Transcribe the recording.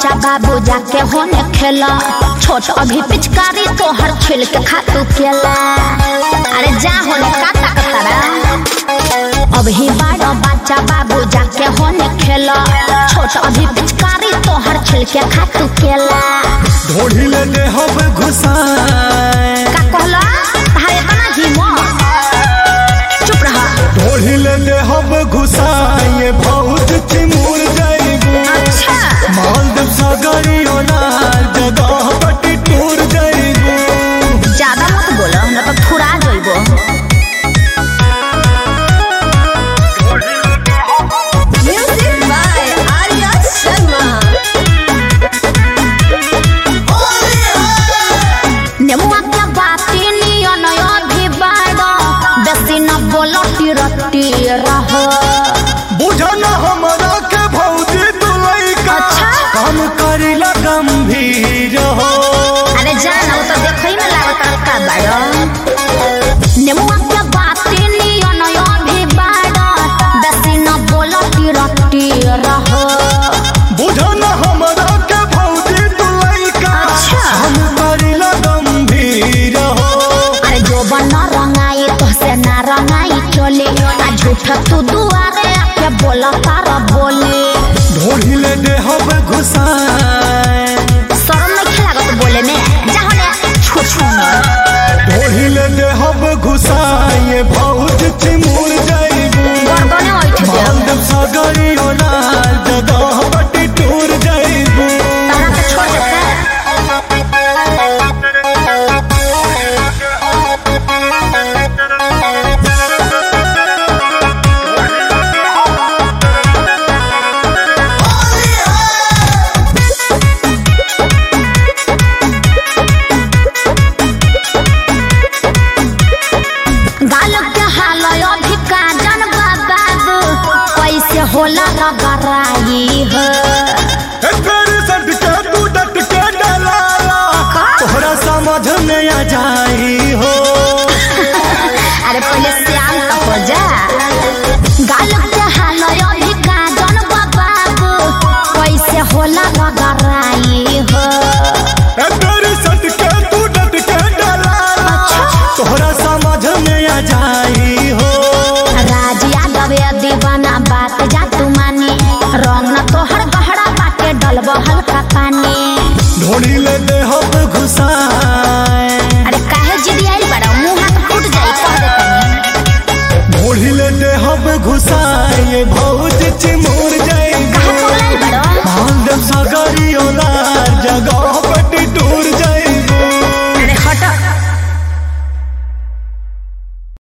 बच्चा बाबू जाके होने खेला छोट अभी पिचकारी तोहर छिल के खातू केला अरे जा होने का ताकतारा अभी बड़ा बच्चा बाबू जाके होने खेला छोट अभी पिचकारी तोहर छिल के खातू केला ढोढ़ी ले दे हम घुसाए का कहला तारे तना हिम्मत चुप रहा ढोढ़ी ले दे हम घुसाए बहुत चिमुर जाएगू अच्छा मालदीव सागरी ओनार जगह पटी टूर जाएगू ज्यादा मत बोलो न तो फुरा जइबो Music by Arya Sharma. नेमुआ के बाती नियन अभी बाड़ो बेसी न बोलो टिरटी रहो बुझन हमरा के भौजी दुलैका अच्छा। काम करिला गंभीर हो अरे जाना वो तो देखई में लागत का बाड़ो नेमुआ के बाती नियन अभी बाड़ो बेसी न बोलो टिरटी रहो बुझन हमरा के भौजी दुलैका अच्छा। काम करिला गंभीर हो अरे जो बन रंगाई तो से ना रंगाई चले आ झूठ तू दुआरे आके बोला तारा बोले ढोढ़ी ले दे हम घुसाए शर्म नहीं लागत बोले में जाने छू छू ढोढ़ी ले दे हम घुसाए बहुत चिमुर जाएगू गर्दने उठ दे मालदीव सागरी ओनार जगह पटी टूर जाएगू तारा के छोड़ देते गाल के हाल अभी काजन बाबू कैसे होला रगराई है तेरे सट के तू डट के डलाला तोहरा समझ में आ जाई हो अरे पहले श्याम का हो जा गाल के हाल अभी काजन बाबू कैसे होला रगराई है तेरे सट के तू डट के डलाला तोहरा